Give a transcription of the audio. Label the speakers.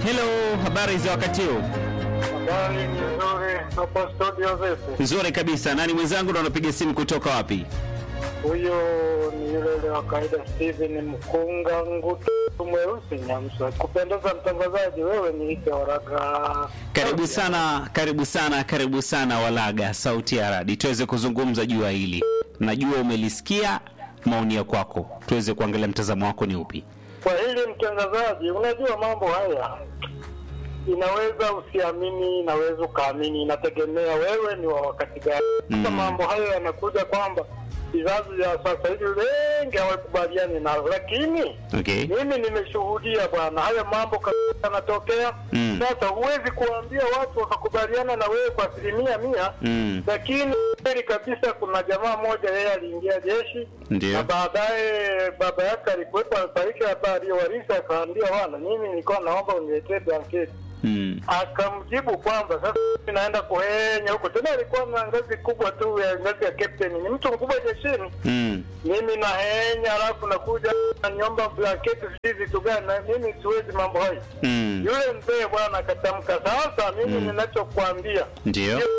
Speaker 1: Hello, habari za wakati huu?
Speaker 2: Habari ni nzuri hapo studio vipi?
Speaker 1: Nzuri kabisa. Nani mwenzangu na unapiga simu kutoka wapi?
Speaker 2: Huyo ni yule yule wa kawaida Steven Mkunga Ngutu mweusi Nyamsa. Kupendeza mtangazaji, wewe ni ite waraga.
Speaker 1: Karibu sana, karibu sana, karibu sana Walaga, sauti ya radi, tuweze kuzungumza juu ya hili. Najua umelisikia maoni ya kwako, tuweze kuangalia mtazamo wako ni upi.
Speaker 2: Kwa hili mtangazaji, unajua mambo haya inaweza usiamini, inaweza ukaamini, inategemea wewe ni wa wakati gani. Sasa
Speaker 1: Mm.
Speaker 2: mambo hayo yanakuja kwamba vizazi vya sasa hivi wengi hawakubaliani nalo, lakini
Speaker 1: Okay.
Speaker 2: mimi nimeshuhudia bwana, haya mambo kabisa yanatokea.
Speaker 1: Mm.
Speaker 2: Sasa huwezi kuambia watu wakakubaliana na wewe kwa asilimia mia,
Speaker 1: Mm.
Speaker 2: lakini kweli kabisa, kuna jamaa mmoja yeye aliingia jeshi
Speaker 1: Ndio.
Speaker 2: na baadaye baba yake alikuwepo, alifariki, hapa aliyowarisi, akaambia bwana, mimi nilikuwa naomba uniletee blanketi
Speaker 1: Mm.
Speaker 2: akamjibu kwamba sasa mimi naenda kuhenya huko. Tena alikuwa na ngazi kubwa tu ya ngazi ya captain, ni mtu mkubwa jeshini.
Speaker 1: Mm.
Speaker 2: Mimi nahenya, alafu nakuja naniomba blanketi, sijui vitu gani, na mimi siwezi mambo hayo.
Speaker 1: Mm.
Speaker 2: Yule mzee bwana akatamka, sasa mimi ninachokuambia
Speaker 1: Ndio.
Speaker 2: hiyo